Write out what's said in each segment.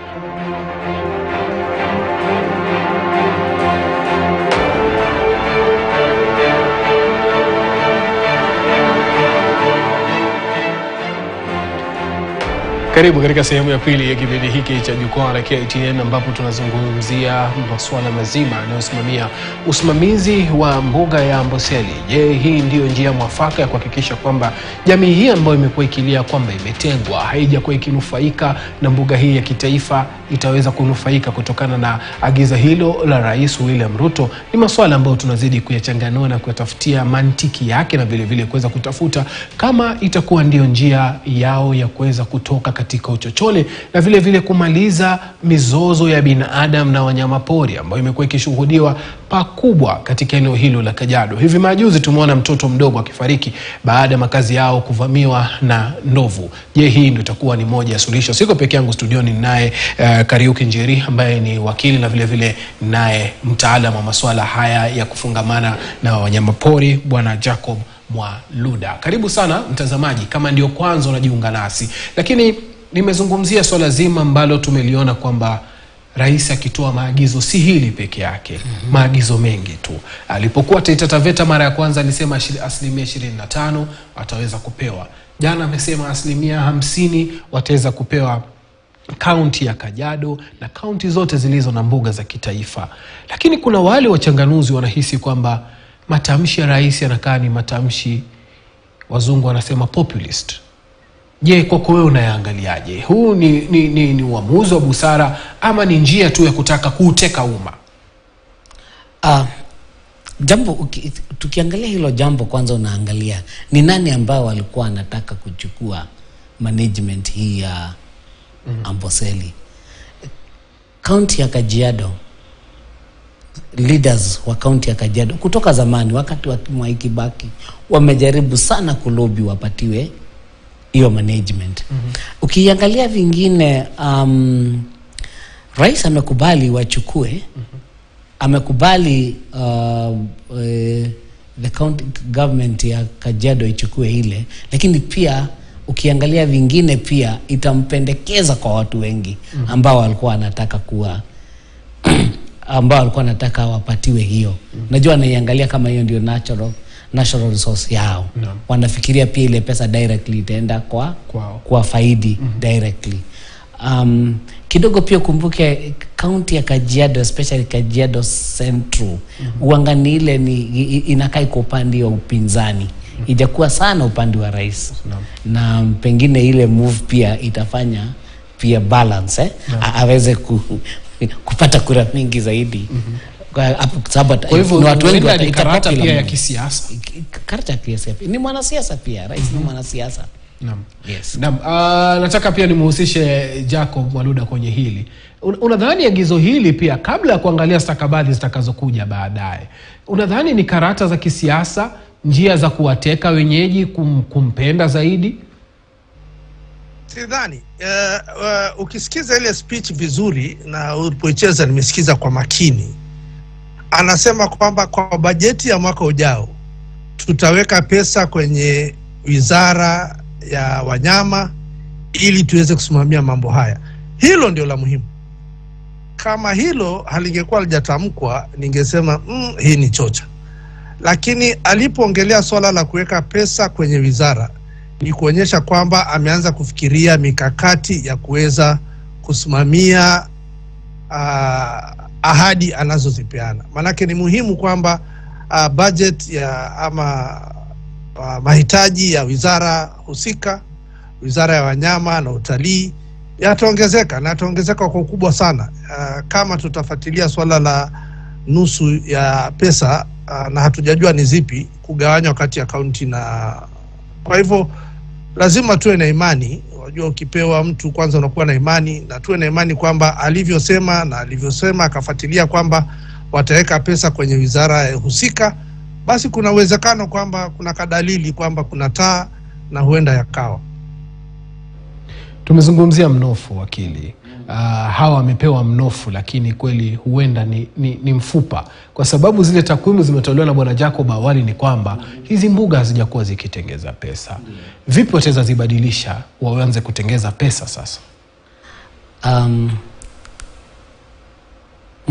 Karibu katika sehemu ya pili ya kipindi hiki cha jukwaa la KTN ambapo tunazungumzia masuala mazima yanayosimamia usimamizi wa mbuga ya Amboseli. Je, hii ndiyo njia mwafaka ya kuhakikisha kwamba jamii hii ambayo imekuwa ikilia kwamba imetengwa haijakuwa ikinufaika na mbuga hii ya kitaifa itaweza kunufaika kutokana na agiza hilo la Rais William Ruto? Ni masuala ambayo tunazidi kuyachanganua na kuyatafutia mantiki yake na vilevile kuweza kutafuta kama itakuwa ndiyo njia yao ya kuweza kutoka katika uchochole na vile vile kumaliza mizozo ya binadamu na wanyamapori ambayo imekuwa ikishuhudiwa pakubwa katika eneo hilo la Kajiado. Hivi majuzi tumeona mtoto mdogo akifariki baada ya makazi yao kuvamiwa na ndovu. Je, hii ndio itakuwa ni moja ya suluhisho? Siko peke yangu studioni, naye uh, Kariuki Njeri ambaye ni wakili na vile vile naye mtaalam wa masuala haya ya kufungamana na wanyamapori Bwana Jacob Mwaluda. Karibu sana mtazamaji, kama ndio kwanza unajiunga nasi, lakini nimezungumzia swala zima ambalo tumeliona kwamba rais akitoa maagizo si hili peke yake mm -hmm. maagizo mengi tu. Alipokuwa Taita Taveta mara ya kwanza alisema ashiri- asilimia ishirini na tano wataweza kupewa. Jana amesema asilimia hamsini wataweza kupewa kaunti ya Kajiado na kaunti zote zilizo na mbuga za kitaifa, lakini kuna wale wachanganuzi wanahisi kwamba matamshi ya rais yanakaa ni matamshi wazungu wanasema populist. Je, kwako wewe unayaangaliaje? Huu ni, ni, ni, ni uamuzi wa busara ama ni njia tu ya kutaka kuuteka umma? Ah, jambo uki, tukiangalia hilo jambo kwanza unaangalia ni nani ambao walikuwa wanataka kuchukua management hii ya Amboseli. Kaunti ya Kajiado, leaders wa kaunti ya Kajiado kutoka zamani, wakati wa Mwai Kibaki wamejaribu sana kulobi wapatiwe hiyo management. Ukiangalia vingine, um, rais amekubali wachukue amekubali uh, eh, the county government ya Kajiado ichukue ile, lakini pia ukiangalia vingine pia itampendekeza kwa watu wengi ambao walikuwa wanataka kuwa ambao walikuwa wanataka wapatiwe hiyo. Najua anaiangalia kama hiyo ndio natural natural resource yao. Naam. Wanafikiria pia ile pesa directly itaenda kwa Kwao. kwa faidi directly. Um, kidogo pia ukumbuke kaunti ya Kajiado especially Kajiado Central uangani ile ni i- i- inakaa iko upande wa upinzani ijakuwa sana upande wa rais na pengine ile move pia itafanya pia balance eh? A- aweze ku, kupata kura mingi zaidi kwa hapo sababu ata- Kwa hivyo ni watu wengi huenda ni wataita karata popular pia ya move. kisiasa. karata pia siasa. ni mwanasiasa pia rais ni mwanasiasa Naam. yes. Naam, uh, nataka pia nimhusishe Jacob Mwaluda kwenye hili. Un- Unadhani agizo hili pia kabla ya kuangalia stakabadhi zitakazokuja baadaye, unadhani ni karata za kisiasa, njia za kuwateka wenyeji kum, kumpenda zaidi? Sidhani. Uh, uh, ukisikiza ile speech vizuri na ulipoicheza, nimesikiza kwa makini, anasema kwamba kwa bajeti ya mwaka ujao tutaweka pesa kwenye wizara ya wanyama ili tuweze kusimamia mambo haya. Hilo ndio la muhimu. Kama hilo halingekuwa lijatamkwa, ningesema mm, hii ni chocha, lakini alipoongelea swala la kuweka pesa kwenye wizara ni kuonyesha kwamba ameanza kufikiria mikakati ya kuweza kusimamia uh, ahadi anazozipeana. Maanake ni muhimu kwamba uh, budget ya ama uh, mahitaji ya wizara husika, wizara ya wanyama na utalii yataongezeka na yataongezeka kwa ukubwa sana uh, kama tutafuatilia swala la nusu ya pesa uh, na hatujajua ni zipi kugawanywa kati ya kaunti na kwa hivyo lazima tuwe na imani. Unajua, ukipewa mtu kwanza unakuwa na imani, na tuwe na imani kwamba alivyosema na alivyosema akafuatilia kwamba wataweka pesa kwenye wizara ya husika, basi kuna uwezekano kwamba kuna kadalili kwamba kuna taa na huenda yakawa Tumezungumzia mnofu wakili. Uh, hawa wamepewa mnofu, lakini kweli huenda ni, ni, ni mfupa, kwa sababu zile takwimu zimetolewa na bwana Jacob awali ni kwamba hizi mbuga hazijakuwa zikitengeza pesa. Vipi wataweza zibadilisha waanze kutengeza pesa sasa? um,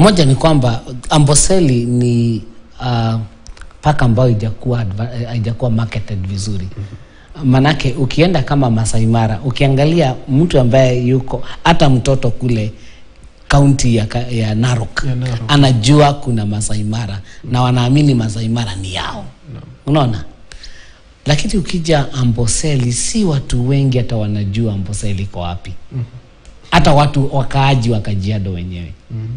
moja ni kwamba amboseli ni uh, paka ambayo haijakuwa adva- eh, haijakuwa marketed vizuri manake ukienda kama Masai Mara ukiangalia mtu ambaye yuko hata mtoto kule kaunti ya, ka- ya Narok Ya Narok. anajua kuna Masai Mara na wanaamini Masai Mara ni yao unaona lakini ukija Amboseli si watu wengi hata wanajua Amboseli iko wapi hata watu wakaaji wa Kajiado wenyewe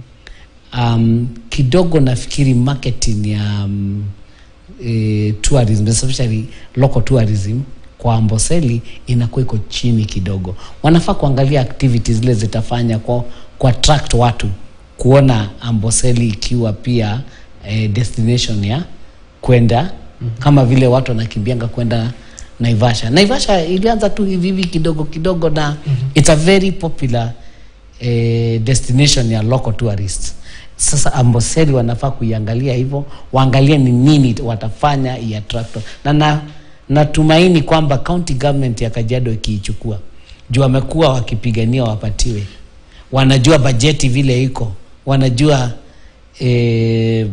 um, kidogo nafikiri marketing ya um, e, tourism especially local tourism kwa Amboseli inakuwa iko chini kidogo. Wanafaa kuangalia activities zile zitafanya kwa, kwa attract watu kuona Amboseli ikiwa pia e, destination ya kwenda mm-hmm. kama vile watu wanakimbianga kwenda Naivasha. Naivasha ilianza tu hivi hivi kidogo kidogo na mm-hmm. it's a very popular eh, destination ya local tourists. Sasa Amboseli wanafaa kuiangalia hivyo, waangalie ni nini watafanya iattract na na natumaini kwamba county government ya Kajiado ikiichukua juu wamekuwa wakipigania wapatiwe, wanajua bajeti vile iko, wanajua eh,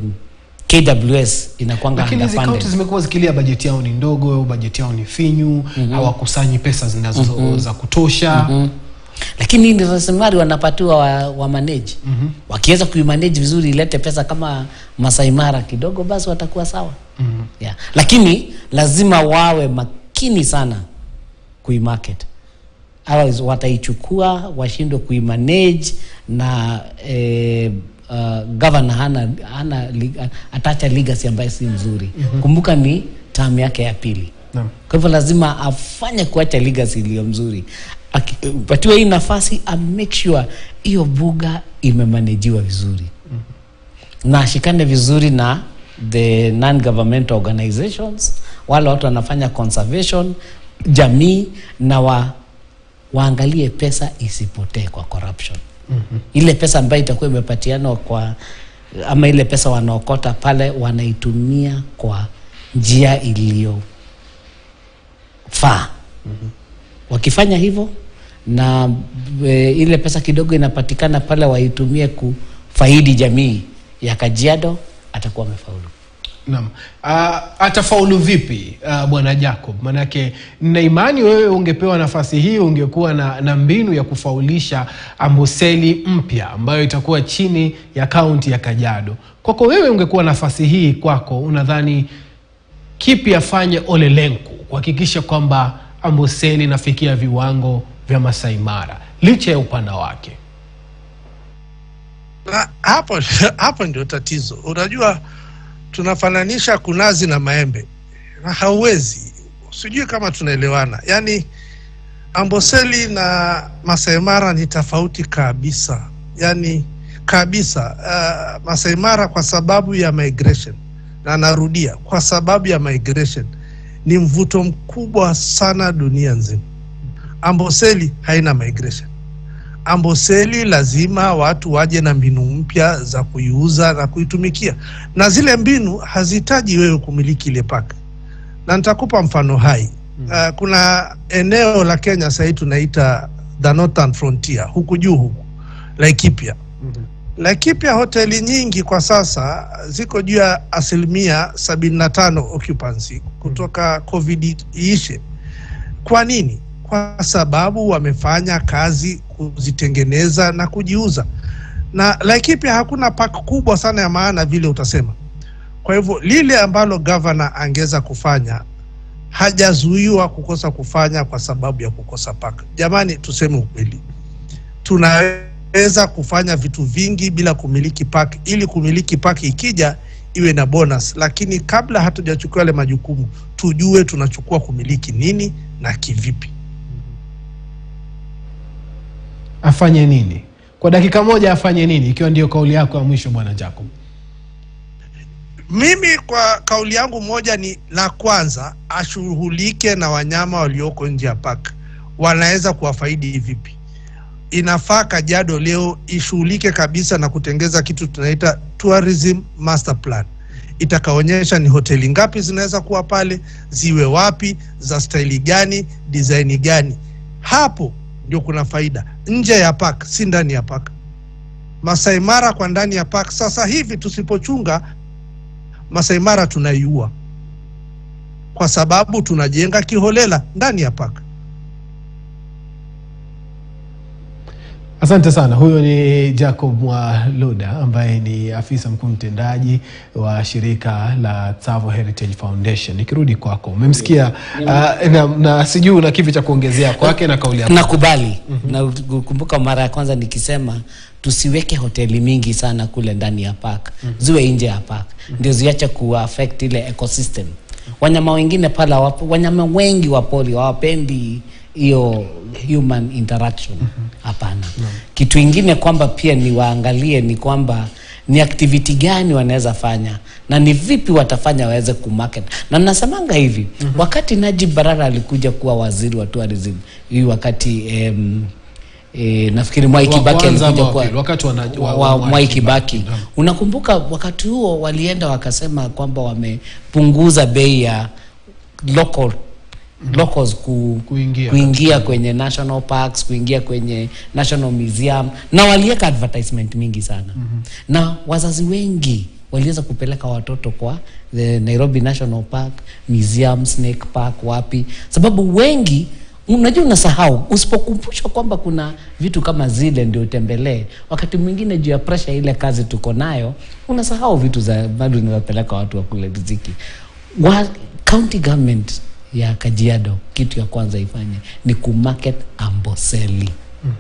KWS inakwanga lakini hizi underfunded. kaunti zimekuwa zikilia bajeti yao ni ndogo bajeti yao ni finyu hawakusanyi pesa zinazo za kutosha lakini ni rasilimali wanapatiwa wa, wa manage mm-hmm. wakiweza kuimanage vizuri ilete pesa kama Masai Mara kidogo basi watakuwa sawa mm-hmm. yeah. lakini lazima wawe makini sana kuimarket otherwise wataichukua washindwe kuimanage na eh, uh, governor hana, hana lig- atacha legacy ambayo si mzuri mm-hmm. kumbuka ni term yake ya pili Naam. kwa hivyo lazima afanye kuacha legacy iliyo mzuri patiwa hii nafasi a make sure hiyo buga imemanajiwa vizuri mm-hmm. na ashikane vizuri na the non governmental organizations wale watu wanafanya conservation jamii na wa, waangalie pesa isipotee kwa corruption mm-hmm. ile pesa ambayo itakuwa imepatianwa kwa ama ile pesa wanaokota pale wanaitumia kwa njia iliyo faa mm-hmm. wakifanya hivyo na e, ile pesa kidogo inapatikana pale waitumie kufaidi jamii ya Kajiado atakuwa amefaulu. Naam. Uh, atafaulu vipi uh, bwana Jacob? Manake nina imani wewe ungepewa nafasi hii ungekuwa na, na mbinu ya kufaulisha Amboseli mpya ambayo itakuwa chini ya kaunti ya Kajiado. Kwako wewe ungekuwa nafasi hii kwako, unadhani kipi afanye Ole Lenku kuhakikisha kwamba Amboseli inafikia viwango vya Masai Mara licha ya upana wake? Na hapo hapo ndio tatizo. Unajua, tunafananisha kunazi na maembe na hauwezi, sijui kama tunaelewana. Yaani Amboseli na Masai Mara ni tofauti kabisa, yaani kabisa. Uh, Masai Mara kwa sababu ya migration, na narudia, kwa sababu ya migration ni mvuto mkubwa sana dunia nzima. Amboseli haina migration. Amboseli lazima watu waje na mbinu mpya za kuiuza na kuitumikia, na zile mbinu hazihitaji wewe kumiliki ile paka, na nitakupa mfano hai. Uh, kuna eneo la Kenya sahii tunaita the northern frontier, huku juu huku Laikipia. Laikipia hoteli nyingi kwa sasa ziko juu ya asilimia sabini na tano occupancy kutoka covid iishe. Kwa nini? Kwa sababu wamefanya kazi kuzitengeneza na kujiuza, na Laikipia hakuna park kubwa sana ya maana vile utasema. Kwa hivyo lile ambalo gavana angeweza kufanya hajazuiwa kukosa kufanya kwa sababu ya kukosa park. Jamani, tuseme ukweli, tunaweza kufanya vitu vingi bila kumiliki park, ili kumiliki park ikija iwe na bonus, lakini kabla hatujachukua yale majukumu, tujue tunachukua kumiliki nini na kivipi. Afanye nini kwa dakika moja? Afanye nini, ikiwa ndio kauli yako ya mwisho, bwana Jacob? Mimi kwa kauli yangu moja ni la kwanza, ashughulike na wanyama walioko nje ya park, wanaweza kuwafaidi vipi. Inafaa Kajiado leo ishughulike kabisa na kutengeza kitu tunaita tourism master plan, itakaonyesha ni hoteli ngapi zinaweza kuwa pale, ziwe wapi, za staili gani, design gani. Hapo ndio kuna faida, nje ya park, si ndani ya park. Masai Mara kwa ndani ya park. Sasa hivi tusipochunga Masai Mara tunaiua kwa sababu tunajenga kiholela ndani ya park. Asante sana. Huyo ni Jacob Mwaloda ambaye ni afisa mkuu mtendaji wa shirika la Tsavo Heritage Foundation. Nikirudi kwako, umemsikia uh, na, na sijui una kipi cha kuongezea kwake na kauli yako. nakubali na kumbuka mara ya kwanza nikisema tusiweke hoteli mingi sana kule ndani ya park ziwe nje ya park ndio ziache kuaffect ile ecosystem wanyama wengine pale hawapo wanyama wengi wa pori hawapendi hiyo human interaction hapana kitu ingine kwamba pia ni waangalie ni kwamba ni activity gani wanaweza fanya na ni vipi watafanya waweze kumarket na nasemanga hivi wakati Najib Balala alikuja kuwa waziri wa tourism hii wakati em, E, nafikiri Mwai Wa Kibaki kwanza alikuja ama wa kuwa pili? Wakati wana- wa- wa, wa wa Mwai Mwai Kibaki. Kibaki. Naam. Unakumbuka wakati huo walienda wakasema kwamba wamepunguza bei ya local locals ku, Kuingia kuingia kwenye national parks kuingia kwenye national museum na waliweka advertisement mingi sana na wazazi wengi waliweza kupeleka watoto kwa the Nairobi National Park museum Snake Park wapi sababu wengi unajua unasahau usipokumbushwa kwamba kuna vitu kama zile ndio utembelee wakati mwingine juu ya pressure ile kazi tuko nayo unasahau vitu za bado inawapeleka watu wa kule riziki wa county government ya Kajiado kitu ya kwanza ifanye ni kumarket Amboseli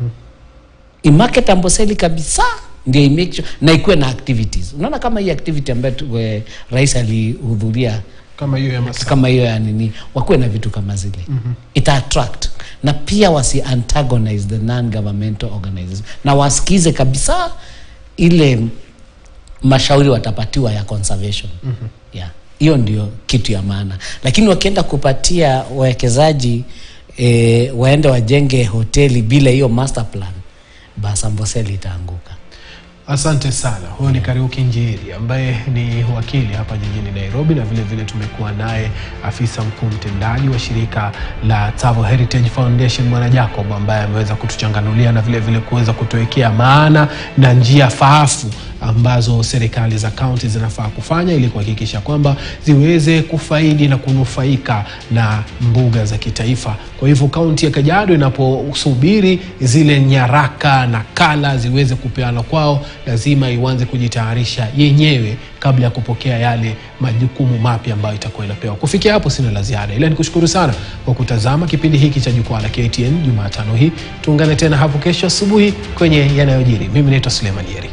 imarket Amboseli kabisa ndio imake sure, na ikuwe na activities unaona kama hii activity ambayo tu- eh, rais alihudhuria kama hiyo ya Masai. kama hiyo ya nini wakuwe na vitu kama zile mm-hmm. ita attract na pia wasi antagonize the non governmental organizations na wasikize kabisa ile mashauri watapatiwa ya conservation mm-hmm. yeah hiyo ndio kitu ya maana lakini wakienda kupatia wawekezaji e, waende wajenge hoteli bila hiyo master plan basi Amboseli itaanguka Asante sana. Huyo ni Kariuki Njiri ambaye ni wakili hapa jijini Nairobi, na vile vile tumekuwa naye afisa mkuu mtendaji wa shirika la Tsavo Heritage Foundation Bwana Jacob ambaye ameweza kutuchanganulia na vile vile kuweza kutuwekea maana na njia faafu ambazo serikali za kaunti zinafaa kufanya ili kuhakikisha kwamba ziweze kufaidi na kunufaika na mbuga za kitaifa. Kwa hivyo kaunti ya Kajiado inaposubiri zile nyaraka na kala ziweze kupeana kwao, lazima ianze kujitayarisha yenyewe kabla ya kupokea yale majukumu mapya ambayo itakuwa inapewa. Kufikia hapo sina la ziada, ila nikushukuru sana kwa kutazama kipindi hiki cha Jukwaa la KTN Jumatano hii. Tuungane tena hapo kesho asubuhi kwenye yanayojiri. Mimi naitwa Suleiman Yeri.